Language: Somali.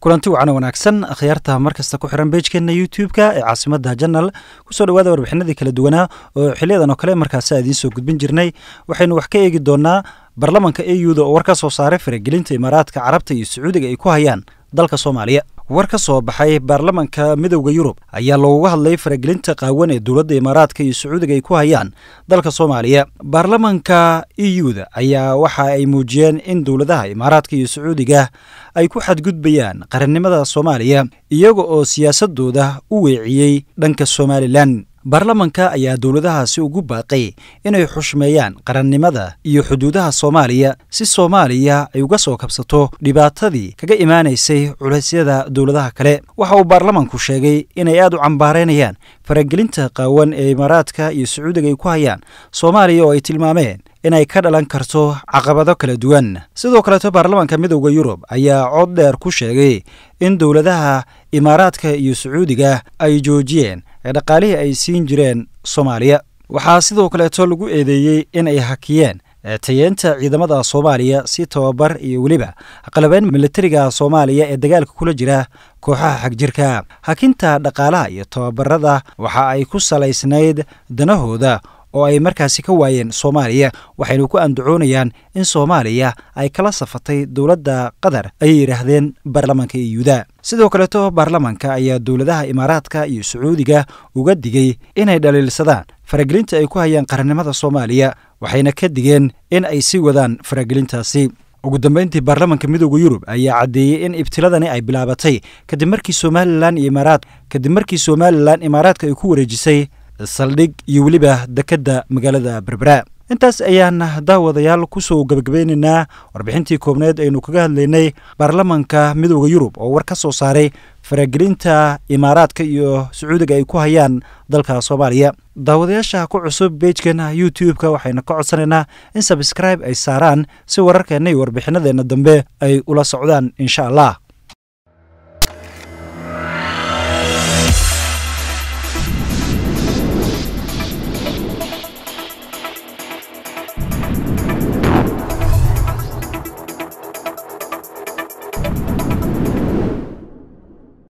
kulanti wacan wanaagsan akhyaarta markasta ku xiran beejkeena youtube-ka ee caasimada janal kusoo dhawaada warbixinadii kala duwanaa oo xiliyadan oo kale markaasi a idiin soo gudbin jirnay waxaynu wax ka eegi doonaa baarlamanka e u-da oo war ka soo saaray faragelinta imaaraadka carabta iyo sacuudiga ay ku hayaan dalka soomaaliya war ka soo baxay baarlamanka midowda yurub ayaa looga hadlay faragelinta qaawan ee dowladda imaaraadka iyo sacuudiga ay ku hayaan dalka soomaaliya baarlamanka e u-da ayaa waxa ay muujiyeen in dowladaha imaaraadka iyo sacuudiga ay ku xadgudbayaan qarannimada soomaaliya iyaga oo siyaasadooda u weeciyey dhanka somalilan baarlamanka ayaa dowladahaasi ugu baaqay inay xushmeeyaan qarannimada iyo xuduudaha soomaaliya si soomaaliya ay uga soo kabsato dhibaatadii kaga imaanaysay culeysyada dowladaha kale waxa uu baarlamanku sheegay inay aad u cambaaraynayaan faragelinta qaawan ee imaaraadka iyo sacuudiga ay ku hayaan soomaaliya oo ay tilmaameen inay ka dhalan karto caqabado kala duwan sidoo kaleeto baarlamanka midowda yurub ayaa cod dheer ku sheegay in dowladaha imaaraadka iyo sacuudiga ay joojiyeen ee dhaqaalihii ay siin jireen soomaaliya waxaa sidoo kaleeto lagu eedeeyey in ay hakiyeen tayeenta ciidamada soomaaliya si tababar iyo weliba qalabeyn militariga soomaaliya ee dagaalka kula jira kooxaha xagjirka hakinta dhaqaalaha iyo tababarada waxa ay ku salaysnayd danahooda oo ay markaasi ka waayeen soomaaliya waxaynu ku andacoonayaan in soomaaliya ay kala safatay dowladda qatar ayay yidhaahdeen baarlamanka iyuda sidoo kaleeto baarlamanka ayaa dowladaha imaaraadka iyo sacuudiga uga digay inay dhaliilsadaan faragelinta ay ku hayaan qarannimada soomaaliya waxayna ka digeen in ay sii wadaan faragelintaasi ugu dambeyntii baarlamanka midowda yurub ayaa caddeeyey in ibtiladani ay bilaabatay kadib markii somalilan iyo imaaraad kadib markii somalilan imaaraadka ay ku wareejisay saldhig iyo weliba dekedda magaalada berbera intaas ayaan daawadayaal kusoo gabagabeynaynaa warbixintii koobneed aynu kaga hadlaynay baarlamanka midowda yurub oo war ka soo saaray faragelinta imaaraadka iyo sacuudiga ay ku hayaan dalka soomaaliya daawadayaasha ku cusub beejkeena youtube-ka waxaynu ka codsanaynaa in sabskribe ay saaraan si wararkeenna iyo warbixinadeenna dambe ay ula socdaan insha allah